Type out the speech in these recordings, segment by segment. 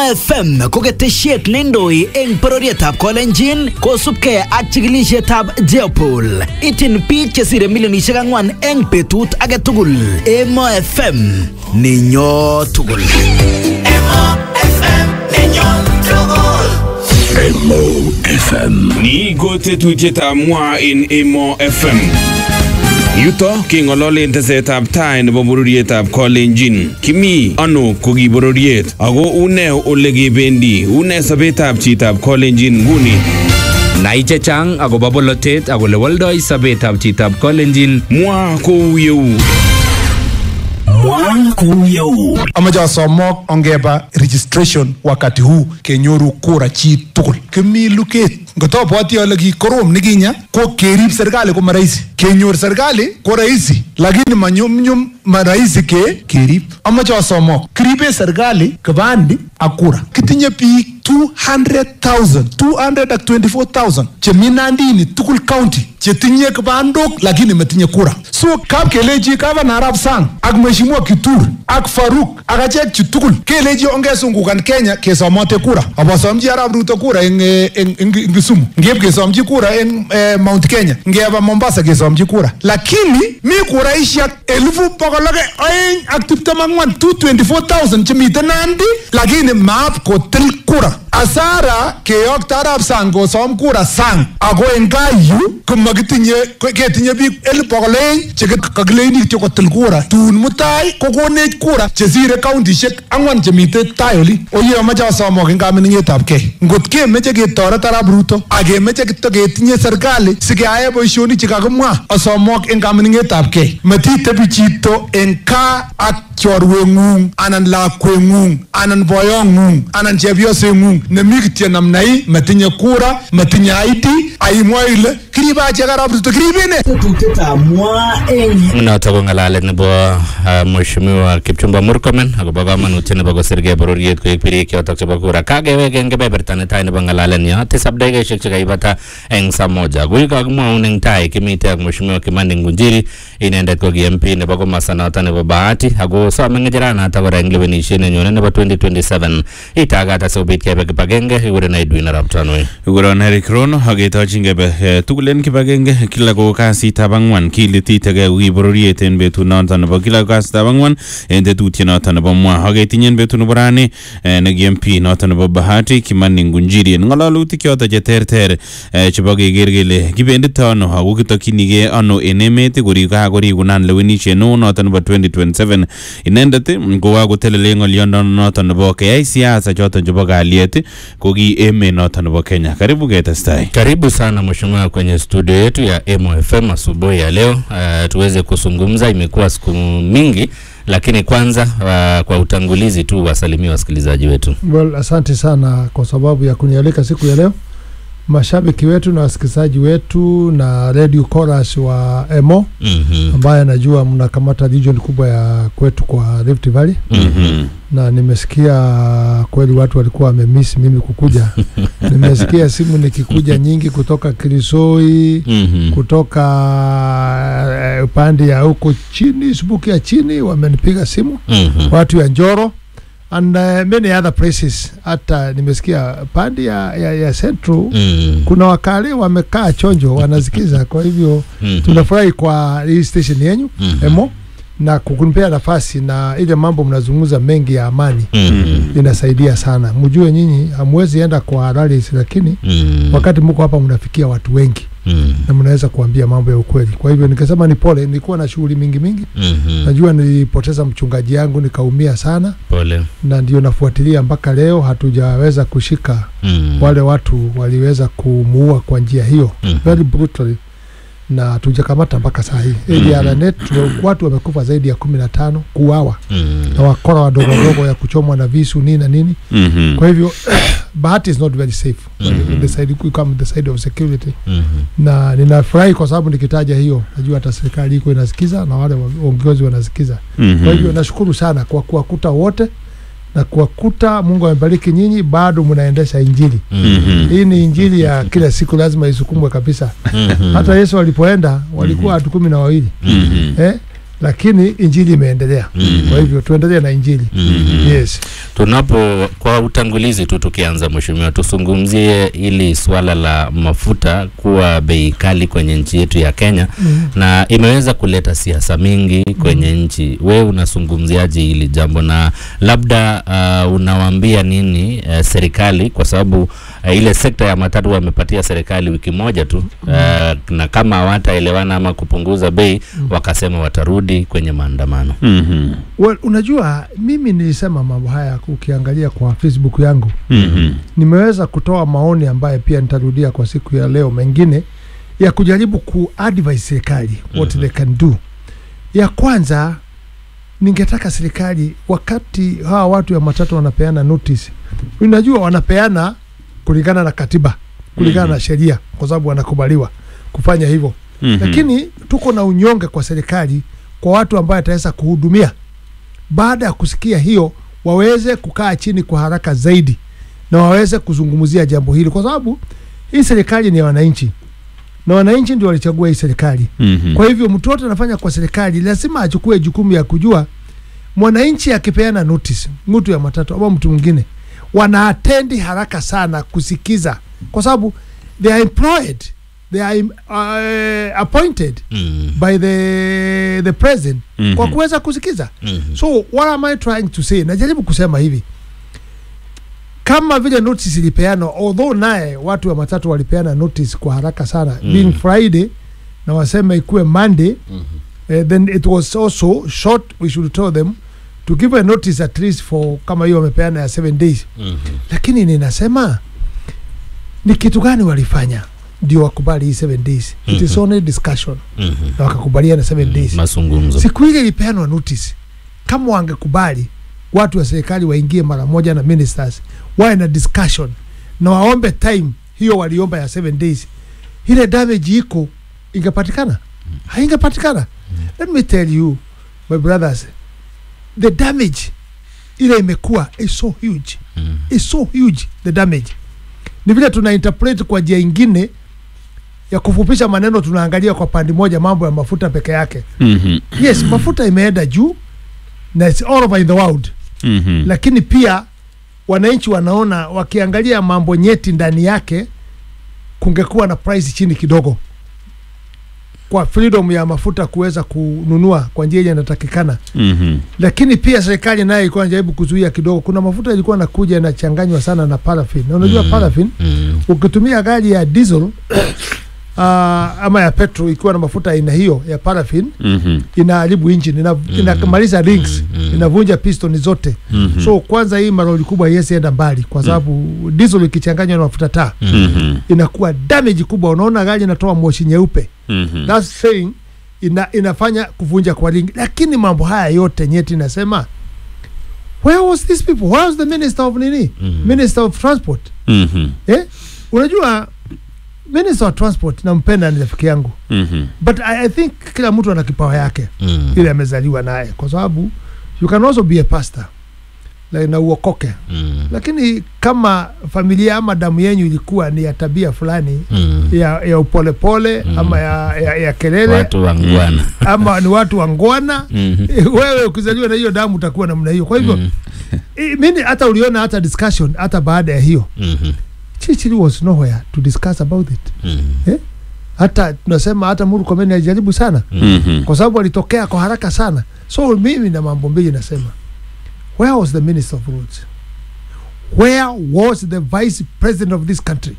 FM ko ketesiet neindoi eng bororietab Kolenjin kosubkei ak chikilisietab Jeopol. Ityin biik chesire milionisiek ang'wan eng betut age tugul. Emo FM nenyo tugul. Emo FM. Ni ko tetutietab mwa en Emo FM. Yuto keng'ololen tesetab tai nebo bororietab Kolenjin. Kimi ano ko ki bororiet ako une ole kebendi une sobetab chitab Kolenjin nguni. Nai chechang akobo bolotet ak ole woldoi sobetab chitab Kolenjin Mwa kou yeu. amache asomok ongeba registration wakati huu kenyoru kura chi tugul kimi luket ngotobwoti ale kikorom nikinya ko kerib serikali ko marahisi kenyor serikali ko rahisi lakini manyumnyum marahisi ke kerib amache asomok kiribe serikali kibandi ak kura kitinye biik 200,000 224,000 chemi nandini tugul county chetinye kibandok lakini metinye kura so kap kelechi gavana arap sang ak mheshimiwa kitur ak faruk ak achek chu tugul kelechi ongesungukan kenya kesomote kura abasomchi arap ruto kura eng, eh, eng, eng, eng kisumu ngeip kesomchi kura eng eh, mount kenya ngeba mombasa kesomchi kura lakini mi kuraishek elifu bokol ak oeng ak tiptem ak ngwan 224,000 chemite nandi lakini maap kotil kura asara keyokto arap sang kosom kura sang ako en gaa yu komakitinye ko- ketinye biik elipu bokol oeng chekakileini kityo kotil kura tun mutai kokonech kura chesire kauntishek ang'wan chemite tai oli oye amache asomok en kamining'etab kei ngot kemeche ketoret arap ruto ak kemeche kityo ketinye serikali sikeae boisionik chekakimwa asomok en kamining'etab kei matitebi chito en kaa ak chorweng'ung anan lakweng'ung anan boyong'ung anan chepyoseng'ung nemi kityo namnai matinye kura matinye ID aimwa ile kiribe achek arap ruto kiribene Tetutietab mwa eng noto ko ng'alalet nebo uh, mheshimiwa Kipchumba Murkomen akobo kamanutiet nebo kosirgei bororiet koek birik chotok chebo kura kakewek eng kebeberta netai nebo ng'alalenyo tisab dakikaishek chekaibata eng saa moja kui kakimwaun eng tai kimite ak mheshimiwa Kimani Ngunjiri inendet ko ki MP nebo komasta noto nebo Bahati ako some ng'echeranato kora eng lewenisiet nenyone nebo 2027 itagat asikobit kebe kibagenge kikuren Edwin Arap Tanui Kuron Eric Rono aketochin kebe eh, tugul en kibagenge kila ko kasitab ang'wan kilititegei ko ki bororiet en betut noton nebo kila ko kasitab ang'wan en tetutiet noton nebo mwa aketinye en betut nebo rani eh, ne ki MP noton nebo Bahati Kimani Ngunjiri en ng'ololutik choton cheterter eh, chebo keker kele kibendito ano ako kitokyinigei ano en emet kori kakorikunan lewenisiet neo noton nebo 2027 inendet ii, ko kakotelele ng'oliondono noton nebo keyai siasa choton chebo kalyet ii, ko ki emet noton nebo Kenya karibu ketestai Karibu sana mheshimiwa kwenye studio yetu ya Emo FM asubuhi ya leo. Uh, tuweze kuzungumza, imekuwa siku mingi, lakini kwanza uh, kwa utangulizi tu wasalimia wasikilizaji wetu. Well, asante sana kwa sababu ya kunialika siku ya leo, mashabiki wetu na wasikilizaji wetu na radio chorus wa Emo Mhm. ambaye anajua mnakamata region kubwa ya kwetu kwa Rift Valley, Mhm. na nimesikia kweli watu walikuwa wamemiss mimi kukuja. nimesikia simu nikikuja nyingi kutoka Kirisoi, Mhm. kutoka eh, upande ya huko chini, Subuki ya chini, wamenipiga simu Mhm. watu ya Njoro and uh, many other places. Hata nimesikia pande ya, ya, ya Central Mhm. kuna wakale wamekaa chonjo wanasikiza. Kwa hivyo Mhm. tunafurahi kwa hii station yenyu Mhm. Emo na kukunipea nafasi na ile mambo mnazungumza mengi ya amani Mhm. inasaidia sana. Mjue nyinyi hamwezi enda kwa rallies, lakini Mhm. wakati mko hapa mnafikia watu wengi Mhm. na mnaweza kuambia mambo ya ukweli. Kwa hivyo nikasema ni pole, nilikuwa na shughuli mingi mingi. Mhm. Najua nilipoteza mchungaji yangu nikaumia sana, Pole. na ndio nafuatilia mpaka leo hatujaweza kushika Mhm. wale watu waliweza kumuua kwa njia hiyo Mhm. very brutally, na hatujakamata mpaka saa hii Mhm. ADRNet watu wamekufa zaidi ya kumi na tano kuuawa Mhm. na wakora wadogo wadogo ya kuchomwa na visu nini na nini. Mhm. Kwa hivyo Bahati is not very safe Mhm. the side, we come the side of security, Mhm. na ninafurahi kwa sababu nikitaja hiyo najua hata serikali iko inasikiza na wale waongozi wanasikiza. Mhm. Kwa hivyo nashukuru sana kwa kuwakuta wote na kuwakuta. Mungu amebariki nyinyi, bado mnaendesha injili Mhm. hii. Ni injili ya kila siku, lazima isukumwe kabisa. Mhm. Hata Yesu alipoenda walikuwa watu kumi na wawili Mhm. eh? lakini injili imeendelea. Mhm. Kwa hivyo tuendelee na injili Mhm. yes. Tunapo kwa utangulizi tu tukianza, mheshimiwa, tuzungumzie ili swala la mafuta kuwa bei kali kwenye nchi yetu ya Kenya Mm. na imeweza kuleta siasa mingi kwenye nchi. We unazungumziaje hili jambo na labda uh, unawaambia nini uh, serikali kwa sababu uh, ile sekta ya matatu wamepatia serikali wiki moja tu uh, na kama hawataelewana ama kupunguza bei wakasema watarudi kwenye maandamano. Mhm. Well, unajua mimi nilisema mambo haya ukiangalia kwa Facebook yangu Mhm. nimeweza kutoa maoni ambayo pia nitarudia kwa siku ya leo mengine ya kujaribu kuadvise serikali what Mhm. they can do. Ya kwanza ningetaka serikali wakati hawa watu ya matatu wanapeana notice, unajua wanapeana kulingana na katiba, kulingana Mhm. na sheria, kwa sababu wanakubaliwa kufanya hivyo Mhm. lakini tuko na unyonge kwa serikali kwa watu ambayo ataweza kuhudumia. Baada ya kusikia hiyo, waweze kukaa chini kwa haraka zaidi na waweze kuzungumzia jambo hili, kwa sababu hii serikali ni ya wananchi na wananchi ndio walichagua hii serikali. Mhm. Kwa hivyo mtu wote anafanya kwa serikali lazima achukue jukumu ya kujua mwananchi akipeana notice, mtu ya matatu ama mtu mwingine, wanaatendi haraka sana kusikiza, kwa sababu they are employed, they are uh, appointed Mm. by the the president Mhm. kwa kuweza kusikiza. Mhm. So what am I trying to say? Najaribu kusema hivi, kama vile notice ilipeanwa, although naye watu wa matatu walipeana notice kwa haraka sana Mm. being Friday na waseme ikuwe Monday Mhm. uh, then it was also short we should tell them to give a notice at least for kama hiyo wamepeana ya seven days Mhm. lakini ninasema ni kitu gani walifanya ndio wakubali hii seven days it is Mhm. only discussion Mhm. na wakakubaliana seven days Mazungumzo. siku ile ilipeanwa notice kama wangekubali watu wa serikali waingie mara moja na ministers wawe na discussion na waombe time hiyo waliomba ya seven days ile damage iko ingepatikana haingepatikana let me tell you my brothers the damage ile imekuwa is so huge Mhm. is so huge the damage ni vile tuna interpret kwa njia ingine ya kufupisha maneno tunaangalia kwa pande moja mambo ya mafuta peke yake Mhm. yes mafuta imeenda juu na it's all over in the world Mhm. lakini pia wananchi wanaona wakiangalia mambo nyeti ndani yake kungekuwa na price chini kidogo kwa freedom ya mafuta kuweza kununua kwa njia yenye inatakikana Mhm. lakini pia serikali nayo ilikuwa inajaribu kuzuia kidogo kuna mafuta ilikuwa nakuja yanachanganywa sana na paraffin na unajua Mm. paraffin Mhm. ukitumia gari ya diesel uh, ama ya petrol ikiwa na mafuta aina hiyo ya paraffin Mhm. inaharibu engine ina, inamaliza rings Mm. inavunja piston zote Mhm. so kwanza hii maroli kubwa haiwezi enda mbali kwa sababu diesel ikichanganywa na mafuta taa Mhm. inakuwa damage kubwa unaona gari inatoa moshi nyeupe Mhm. that's saying ina, inafanya kuvunja kwa ringi lakini mambo haya yote nyeti inasema where was these people where was the minister of nini Mhm. minister of transport Mhm. eh? unajua minister of transport nampenda ni rafiki yangu Mhm. but I, i think kila mtu ana kipawa yake Mhm. ile amezaliwa naye kwa sababu you can also be a pastor like, na uokoke Mhm. lakini kama familia ama damu yenyu ilikuwa ni ya tabia fulani Mhm. ya, ya upolepole Mm. ama ya, ya, ya kelele Watu wangwana. ama ni watu wangwana Mhm. wewe ukizaliwa na hiyo damu utakuwa namna hiyo kwa hivyo Mhm. i- mimi hata uliona hata discussion hata baada ya hiyo Mhm. Churchill was nowhere to discuss about it Mhm. hata tunasema hata Murkomen alijaribu sana Mhm. kwa sababu alitokea kwa haraka sana so mimi na mambo mbili nasema where was the minister of roads where was the vice president of this country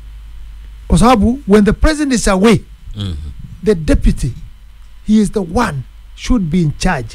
kwa sababu when the president is away Mhm. the deputy he is the one should be in charge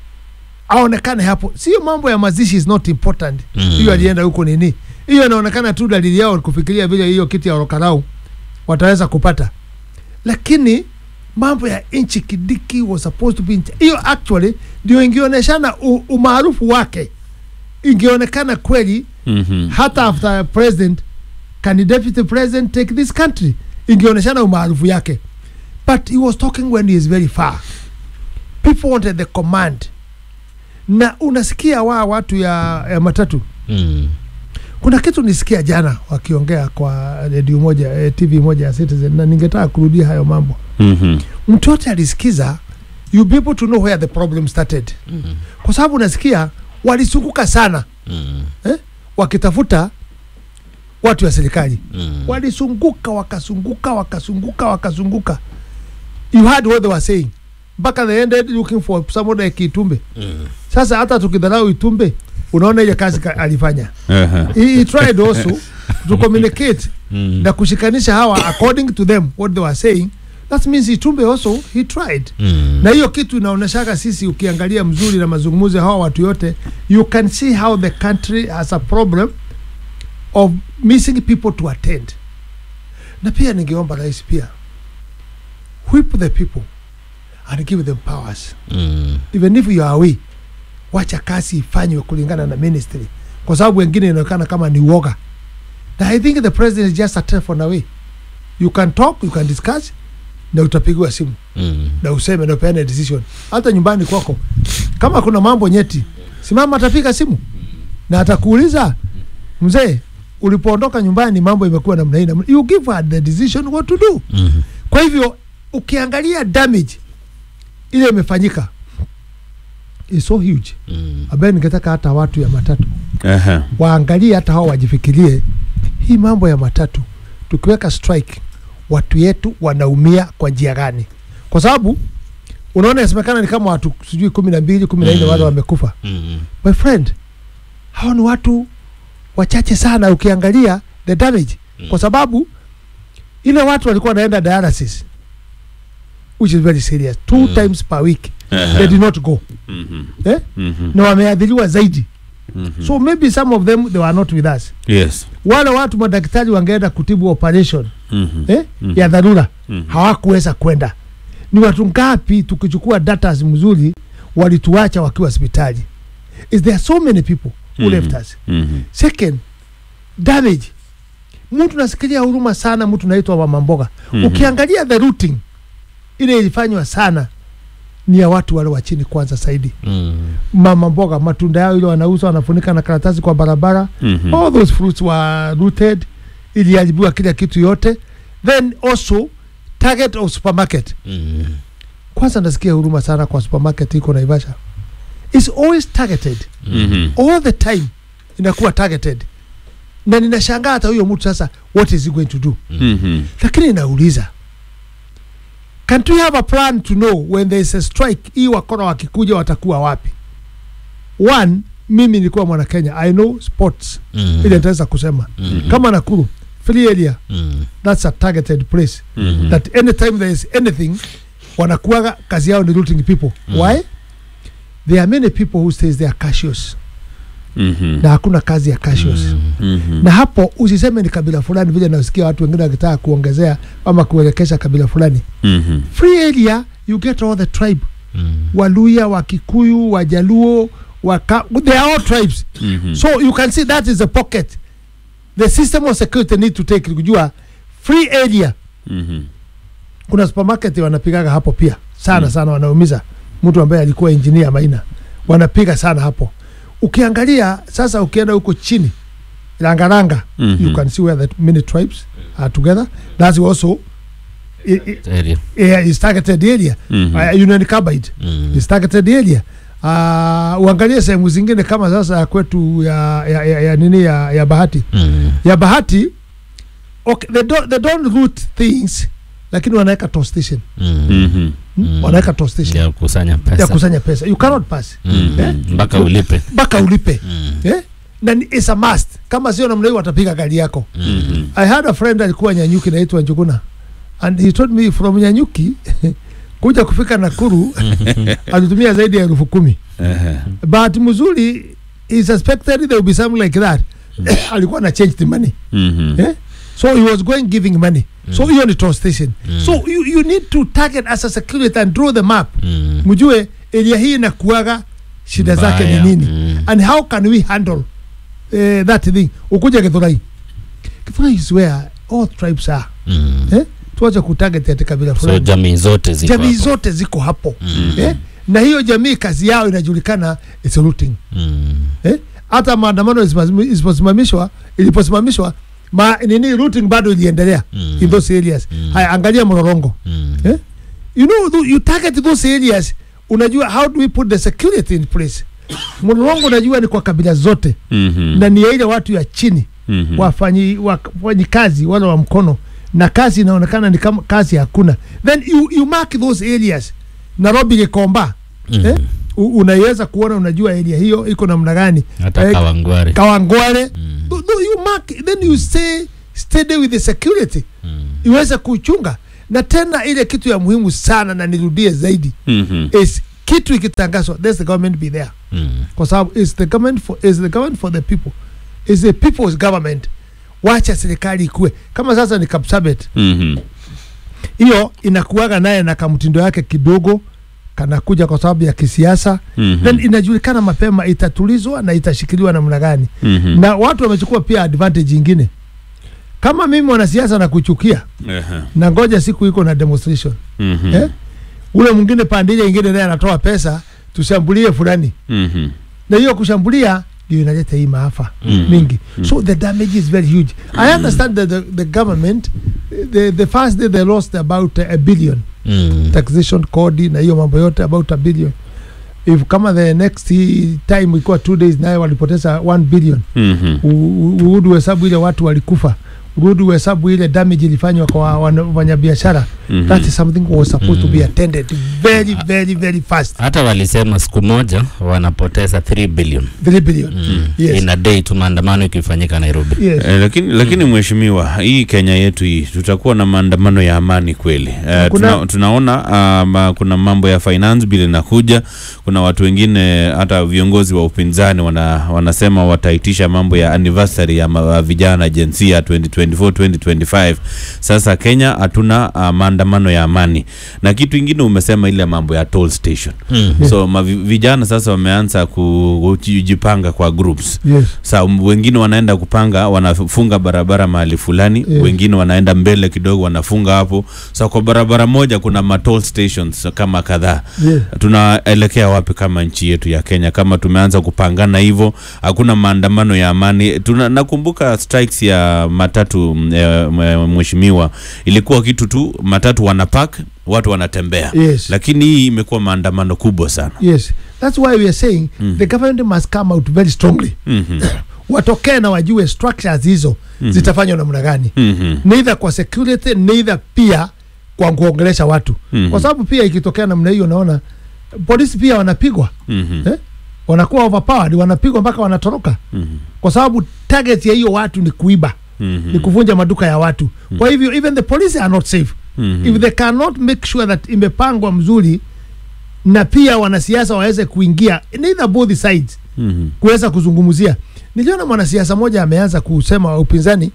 aonekane hapo sio mambo ya mazishi is not important Mm. hiyo alienda huko nini hiyo inaonekana tu dalili yao ni kufikiria vile hiyo kiti ya orokarau wataweza kupata lakini mambo ya nchi kidiki was supposed to be in cha- hiyo actually ndio ingeoneshana u- umaarufu wake ingeonekana kweli Mhm. hata after president can the deputy president take this country ingeoneshana umaarufu yake but he was talking when he is very far people wanted the command na unasikia waa watu ya, ya matatu Mhm. kuna kitu nisikia jana wakiongea kwa redio moja eh, tv moja ya citizen na ningetaka kurudia hayo mambo Mhm. mtu yote alisikiza you be able to know where the problem started Mhm. kwa sababu unasikia walizunguka sana Mm. eh? wakitafuta watu wa serikali Mm. walizunguka wakazunguka wakazunguka wakazunguka you heard what they were saying mpaka they ended looking for someone like Itumbe Mm. sasa hata tukidharau Itumbe unaona ile kazi ka- alifanya Aha. he, he tried also to communicate Mm. na kushikanisha hawa according to them what they were saying that means Itumbe also he tried Mm. na hiyo kitu inaonyeshaka sisi ukiangalia mzuri na mazungumzo ya hawa watu yote you can see how the country has a problem of missing people to attend na pia ningeomba rais pia whip the people and give them powers Mm. even if you are away wacha kazi ifanywe kulingana na ministry kwa sababu wengine inaonekana kama ni woga na i think the president is just a telephone away you can talk you can discuss na utapigiwa simu Mm. na useme na upeane decision hata nyumbani kwako kama kuna mambo nyeti simama atapiga simu na atakuuliza mzee ulipoondoka nyumbani mambo imekuwa namna hii namna- you give her the decision what to do Mm. kwa hivyo ukiangalia damage ile imefanyika is so huge Mm. ambaye ningetaka hata watu ya matatu Aha. waangalie hata hao wajifikirie hii mambo ya matatu tukiweka strike watu yetu wanaumia kwa njia gani kwa sababu unaona inasemekana ni kama watu sijui kumi na mbili kumi na nne Mm. wale wamekufa Mm. my friend hao ni watu wachache sana ukiangalia the damage Mm. kwa sababu ile watu walikuwa wanaenda dialysis which is very serious two Mm. times per week Aha. they did not go Mhm. eh? Mhm. na wameadhiriwa zaidi Mhm. so maybe some of them they were not with us Yes. wale watu madaktari wangeenda kutibu operation Mhm. eh, Mhm. ya dharura Mhm. hawakuweza kwenda ni watu ngapi tukichukua data mzuri walituacha wakiwa hospitali is there so many people who Mhm. left us Mhm. second damage mtu nasikilia huruma sana mtu naitwa mama mboga Mhm. ukiangalia the routing ile ilifanywa sana ni ya watu wale wa chini kwanza zaidi Mm. mama mboga matunda yao ile wanauza wanafunika na karatasi kwa barabara Mhm. all those fruits were rooted iliharibiwa kila kitu yote then also target of supermarket Mm. kwanza nasikia huruma sana kwa supermarket iko naivasha is always targeted Mhm. all the time inakuwa targeted na ninashangaa hata huyo mtu sasa what is he going to do Mhm. lakini nauliza can't we have a plan to know when there is a strike hii wakora wakikuja watakuwa wapi one mimi nilikuwa mwana kenya i know sports Mm. ile nitaweza kusema Mm. kama nakuru free area Mm. that's a targeted place Mhm. that anytime there is anything wanakuaga kazi yao ni looting people Mm. why there are many people who says they are cautious Mhm. na hakuna kazi ya cautious Mhm. na hapo usiseme ni kabila fulani vile nasikia watu wengine wakitaka kuongezea ama kuelekesha kabila fulani Mhm. free area you get all the tribe Mm. waluya wakikuyu wajaluo waka they are all tribes Mhm. so you can see that is a pocket the system of security need to take kujua free area Mhm. kuna supermarket wanapigaga hapo pia sana Mm. sana wanaumiza mtu ambaye alikuwa engineer maina wanapiga sana hapo ukiangalia sasa ukienda huko chini rangaranga Mhm. you can see where the many tribes are together that's also i- i- Area. yeah, is targeted area Mhm. uh, Union Carbide Mm. is targeted area uh, uangalie sehemu zingine kama sasa ya kwetu ya, ya, ya, ya nini ya, ya bahati Mm. ya bahati okay, they don't, they don't root things lakini wanaweka toll station Mm. Mhm. mm. wanaweka toll station Ya kusanya pesa. ya kusanya pesa you cannot pass Mm. Eh? Mpaka ulipe. mpaka ulipe Mm. eh? na ni- it's a must kama sio namna hiyo watapiga gari yako Mhm. i had a friend alikuwa nyanyuki naitwa njuguna and he told me from nyanyuki kuja kufika nakuru alitumia zaidi ya elfu kumi Aha. but mzuri he suspected there will be something like that alikuwa na change the money Mhm. eh? so he was going giving money so hiyo ni toll station so you, you need to target as a security and draw the map Mm. mjue area hii inakuaga shida zake Mbaya. ni nini Mm. and how can we handle uh, that thing ukuja githurai githurai is where all tribes are Mm. eh? tuache kutarget ati kabila So fulani jamii zote ziko jamii hapo. zote ziko hapo Mm. eh? na hiyo jamii kazi yao inajulikana is looting Mm. eh? hata maandamano isiposimami- isiposimamishwa iliposimamishwa ma, nini looting bado iliendelea Mm. in those areas Mm. haya angalia mrorongo Mm. eh? you know tho- you target those areas unajua how do we put the security in place mlolongo unajua ni kwa kabila zote Mhm. na ni ya ile watu ya chini Mhm. wafanyi wafanyi kazi wale wa mkono na kazi inaonekana ni kama kazi hakuna then you, you mark those areas nairobi gikomba Mhm. eh? U- unaiweza kuona unajua area hiyo iko namna gani hata Eh, kawangware kawangware Th- th- you mark then you stay steady with the security iweze kuchunga na tena ile kitu ya muhimu sana na nirudie zaidi Mhm. is kitu ikitangazwa there's the government be there Mm. kwa sababu is the government for, is the government for the people is the people's government wacha serikali ikue kama sasa ni kapsabet Mhm. hiyo inakuaga naye na kamtindo yake kidogo kanakuja kwa sababu ya kisiasa Mhm. then inajulikana mapema itatulizwa na itashikiliwa namna gani Mhm. na watu wamechukua pia advantage ingine kama mimi mwanasiasa na kuchukia Ehe. na ngoja siku iko na demonstration Mhm. eh? ule mwingine pande ile ingine naye anatoa pesa tushambulie fulani Mhm. na hiyo kushambulia ndio inaleta hii maafa Mm. mingi so the damage is very huge i understand that the, the government the, the first day they lost about a billion Mm. taxation kodi na hiyo mambo yote about a billion if kama the next time ilikuwa two days naye walipoteza 1 billion Mhm. U- u- urudi uhesabu ile watu walikufa urudi uhesabu ile damage ilifanywa kwa wana- wafanyabiashara Mhm. that is something was supposed to be attended very very very fast hata walisema siku moja wanapoteza 3 billion 3 billion mm. Yes. in a day tu maandamano ikifanyika nairobi yes Eh, lakini lakini mheshimiwa, hii Kenya yetu hii tutakuwa na maandamano ya amani kweli? Eh, Kuna- tuna, tunaona ah, ma, kuna mambo ya finance bill inakuja. Kuna watu wengine hata viongozi wa upinzani wana, wanasema wataitisha mambo ya anniversary ya ma, vijana jinsia 2024 2025. Sasa Kenya hatuna ah, maandamano ya amani, na kitu ingine umesema ile mambo ya toll station mm. so mavi, vijana sasa wameanza ku- kujipanga kwa groups yes sa um, wengine wanaenda kupanga wanafunga barabara mahali fulani Yeah. wengine wanaenda mbele kidogo wanafunga hapo sa kwa barabara moja kuna matoll stations kama kadhaa yes tunaelekea wapi kama nchi yetu ya Kenya kama tumeanza kupangana hivyo hakuna maandamano ya amani Tuna, nakumbuka strikes ya matatu mm, eh, mwe- mheshimiwa ilikuwa kitu tu matatu wanapark watu wanatembea Yes. lakini hii imekuwa maandamano kubwa sana yes that's why we are saying the government must come out very strongly Mhm. watokee na wajue structures hizo zitafanywa namna gani Mhm. neither kwa security neither pia kwa kuongelesha watu Mhm. kwa sababu pia ikitokea namna hiyo naona polisi pia wanapigwa Mhm. eh? wanakuwa overpowered wanapigwa mpaka wanatoroka Mhm. kwa sababu target ya hiyo watu ni kuiba Mhm. ni kuvunja maduka ya watu kwa hivyo even the police are not safe Mhm. if they cannot make sure that imepangwa mzuri na pia wanasiasa waweze kuingia neither both sides Mhm. kuweza kuzungumzia niliona mwanasiasa moja ameanza kusema wa upinzani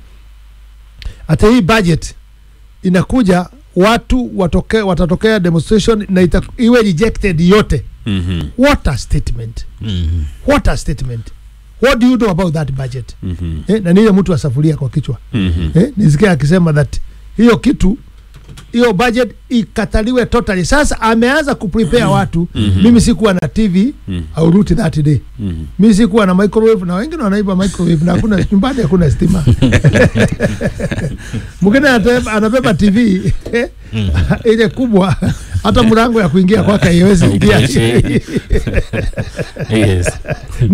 hata hii budget inakuja watu watoke, watatokea demonstration na ita, iwe rejected yote Mhm. what a statement Mm. what a statement what do you know about that budget Mhm. eh, na niye mtu asafuria kwa kichwa Mhm. eh, nisikia akisema that hiyo kitu hiyo budget ikataliwe totally sasa ameanza kuprepare watu mimi sikuwa na tv Mhm. au route that day Mhm. mi sikuwa na microwave na wengine wanaiba microwave na hakuna nyumbani hakuna stima mwingine anate- anabeba tv ile kubwa hata mlango ya kuingia kwake haiwezi ingia yes